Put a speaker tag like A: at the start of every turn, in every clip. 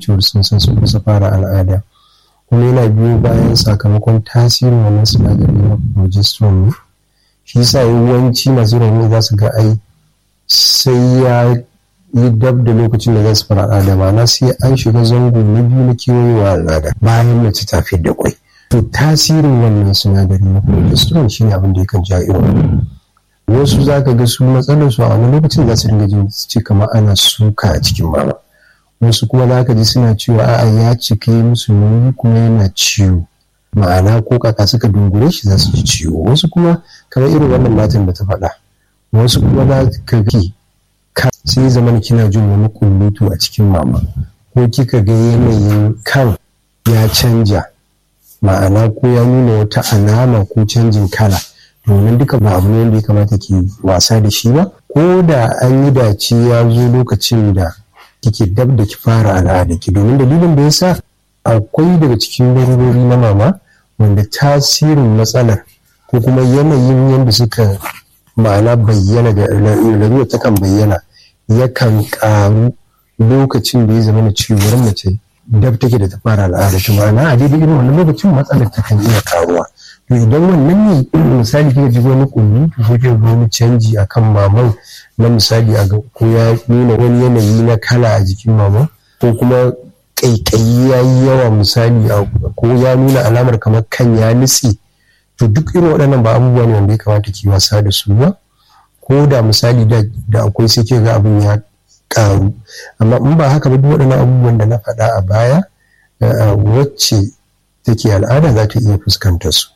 A: cewar sun san sun kusa fara al'ada kuma yana biyo bayan sakamakon tasirin wannan sinadari na progesterone ne shi yasa yawanci masu rauni za su ga ai sai ya yi dab da lokacin da za su fara al'ada ma'ana sai an shiga zango na biyu na kewayewa al'ada bayan mace ta fi da kwai to tasirin wannan sinadari na progesterone shi ne abin da yakan ja irin wasu za ka ga su matsalar su a wani lokacin za su dinga jin ce kamar ana suka a cikin mama wasu kuma za ka ji suna cewa a'a ya cika musu nauyi kuma yana ciwo ma'ana ko kaka suka dungure shi za su ji ciwo wasu kuma kamar irin wannan matan da ta faɗa wasu kuma za ka ga ka sai zama kina jin wani kullutu a cikin mama ko kika ga yanayin kan ya canja ma'ana ko ya nuna wata alama ko canjin kala domin duka ba abu ne wanda ya kamata ki wasa da shi ba ko da an yi dace ya zo lokacin da kike dab da ki fara al'ada ki domin dalilin da yasa akwai daga cikin larurori na mama wanda tasirin matsalar ko kuma yanayin yadda suka ma'ana bayyana da larurar ta kan bayyana yakan karu lokacin da ya zama na ciwon mace dab take da ta fara al'ada ta ma'ana a daidai irin wannan lokacin matsalar ta kan iya karuwa to idan wannan ne misali kika ji wani kulli ko kika ga wani canji akan maman na misali a ko ya nuna wani yanayi na kala a jikin maman ko kuma kaikayi ya yi yawa misali ko ya nuna alamar kamar kan ya nutse to duk irin waɗannan ba abubuwa ne wanda ya kamata ki wasa da su ba ko da misali da akwai sai ke ga abin ya karu amma in ba haka ba duk waɗannan abubuwan da na faɗa a baya wacce take al'ada za ta iya fuskantar su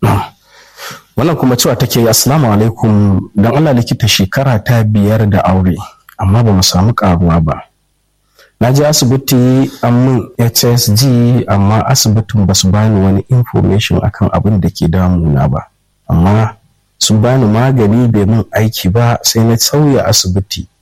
B: wannan kuma cewa take assalamu alaikum don allah likita shekara ta biyar da aure amma ba mu samu karuwa ba na je asibiti an min hsg amma asibitin ba su bani wani information akan abin da ke damuna ba amma sun bani magani bai min aiki ba sai na sauya asibiti